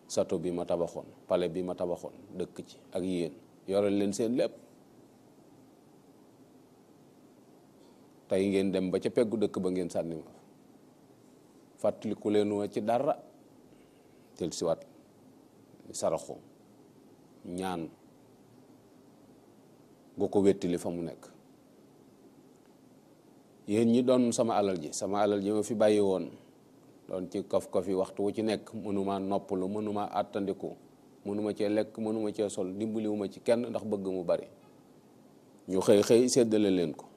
sato bi ma tabaxoon palais bi ma tabaxoon dëkk ci ak yéen yoral leen seen lépp tey ngeen dem ba ca peggu dëkk ba ngeen sànni ma fàttaliku leen wa ci dara tel siwaat saraxu ñaan gu ko wettili fa mu nekk yéen ñi doon sama alal ji sama alal ji ma fi bàyyi woon doon ci kof kof yi waxtu wu ci nekk mënuma noppalu mënuma àttandiku mënuma cee lekk mënuma cee sol dimbaliwuma ci kenn ndax bëgg mu bari ñu xëy xëy séddale leen ko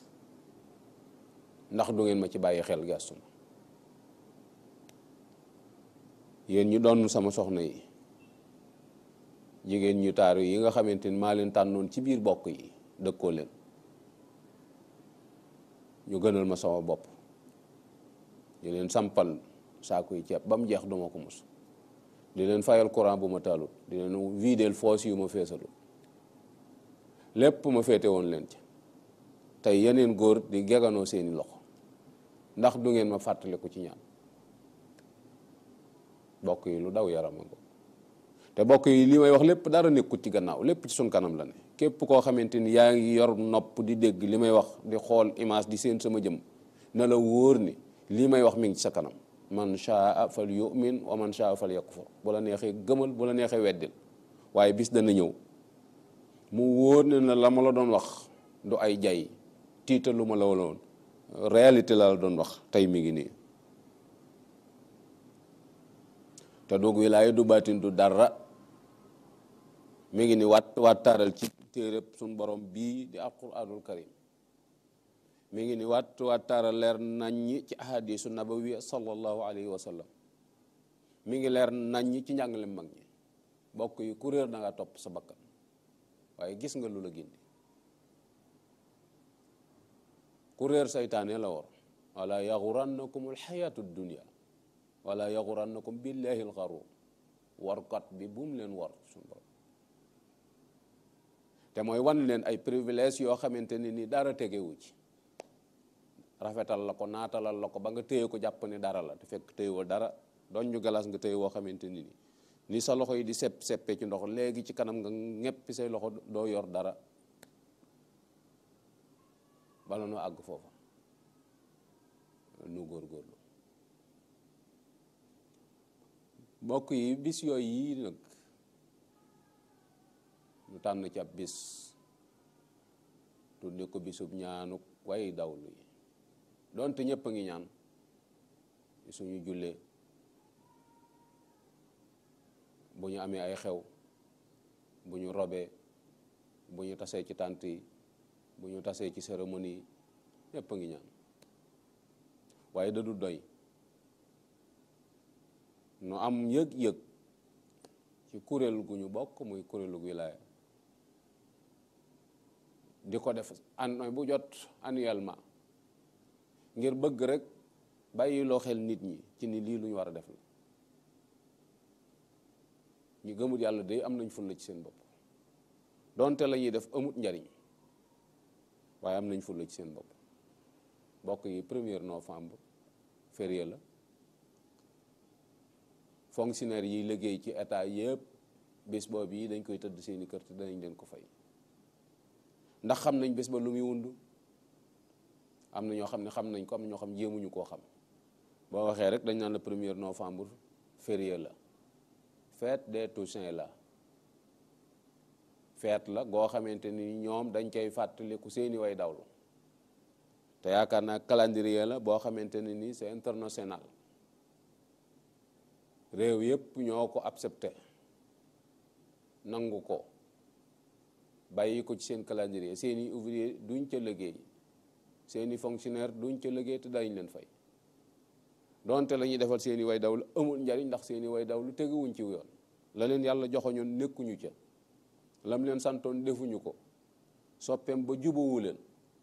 ndax du ngeen ma ci bàyyi xel gestu ma yéen ñu doon sama soxna yi jigéen ñu taaru yi nga xamante ni maa leen tànnoon ci biir bokk yi dëkkoo leen ñu gënal ma sama bopp di leen sampal saaku yi ceeb ba mu jeex duma ko mus di leen fayal courant bu ma taalut di leen videel foos yu ma feesalut lépp ma féete woon leen ci tey yeneen góor di geganoo seeni loxo ndax du ngeen ma fàttaliku ci ñaan bokk yi lu daw yarama ko te bokk yi li may wax lépp dara nekkut ci gannaaw lépp ci sun kanam la ne képp koo xamante ni yaa ngi yor nopp di dégg li may wax di xool image di seen sama jëm na la wóor ni lii may wax mi ngi ci sa kanam man shaa fal yu'min wa man shaa fal yakfur bu la neexee gëmal bu la neexee weddil waaye bis dana ñëw mu wóor ne na la ma la doon wax du ay jay tiitalu ma la woon réalité la la doon wax tey mi ngi nii te doog wilaaya du baatin du dara mi ngi ni wat wattaaral ci téereb suñ borom bii di alquranul karim mi ngi ni wat wattaaral leer naññi ci ahadisu nabawiya sallallahu alayhi wa sallam mi ngi leer naññi ci njàngale mag ñi bokk yi ku réer da nga topp sa bakkan waaye gis nga lu la gindi ku réer saytaane la war wala yaxurannakum alxayatu dunia wala yaxurannakum billahi alxaruur warkat bi bu mu leen war suñu borom te mooy wan leen ay privilège yoo xamante ne ni dara tegewu ci rafetal la ko naatalal la ko ba nga téye ko jàpp ne dara la te fekk téyewoo dara doon ñu galas nga téye woo xamante ni ni ni sa loxo yi di sepp seppee ci ndox léegi ci kanam nga ñeppi say loxo doo yor dara bala noo àgg foofa nu góorgóorlu mbokk yi bis yooyu yii nag ñu tànn ci ab bis tudde ko bisub ñaanuk way dawlu yi doonte ñëpp a ngi ñaan suñu jullee bu ñu amee ay xew bu ñu robee bu ñu tasee ci tànt yi bu ñu tasee ci cérémonie yi ñëpp a ngi ñaan waaye da du doy nu am yëg-yëg ci kuréel gu ñu bokk muy kuréelu wilaaya di ko def an bu jot annuellement ngir bëgg rek bàyyi loo xel nit ñi ci ni lii lu ñu war a def la ñu gëmut yàlla day am nañ fulla ci seen bopp donte la ñuy def amut njariñ waaye am nañ fulla ci seen bopp bokk yi premier novembre férié la fonctionnaire yi liggéey ci état yëpp bés boobu yi dañ koy tëdd seeni kër te danañ leen ko fay ndax xam nañ bés ba lu muy wund am na ñoo xam ne xam nañ ko am na ñoo xam jéemuñu koo xam boo waxee rek dañ naan la premier novembre férié la fête des Toussaint la fête la goo xamante ni ñoom dañ koy fàttaliku seeni way dawlu te yaakaar naa calendrier la boo xamante ne ni c'est international réew yépp ñoo ko accepté nangu ko bàyyi ko ci seen calendrier seeni ouvrier duñ ca liggéey seeni fonctionnaire duñ ca liggéey te dañ leen fay donte la ñuy defal seeni way dawlu amul njariñ ndax seeni way dawlu teguwuñ ci yoon la leen yàlla joxoñoon nekkuñu ca lam leen santoon defuñu ko soppeem ba jubawu leen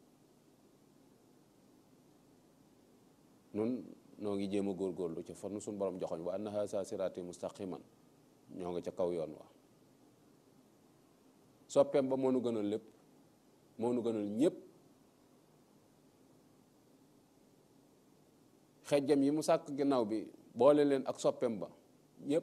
nun noo ngi jéem a góorgóorlu ca fan suñu borom joxoñ wa anna haza sirati mustaqiman ñoo nga ca kaw yoon wa soppeem ba moo nu gënal lépp moo nu gënal ñépp xejjam yi mu sàkk ginnaaw bi boole leen ak soppeem ba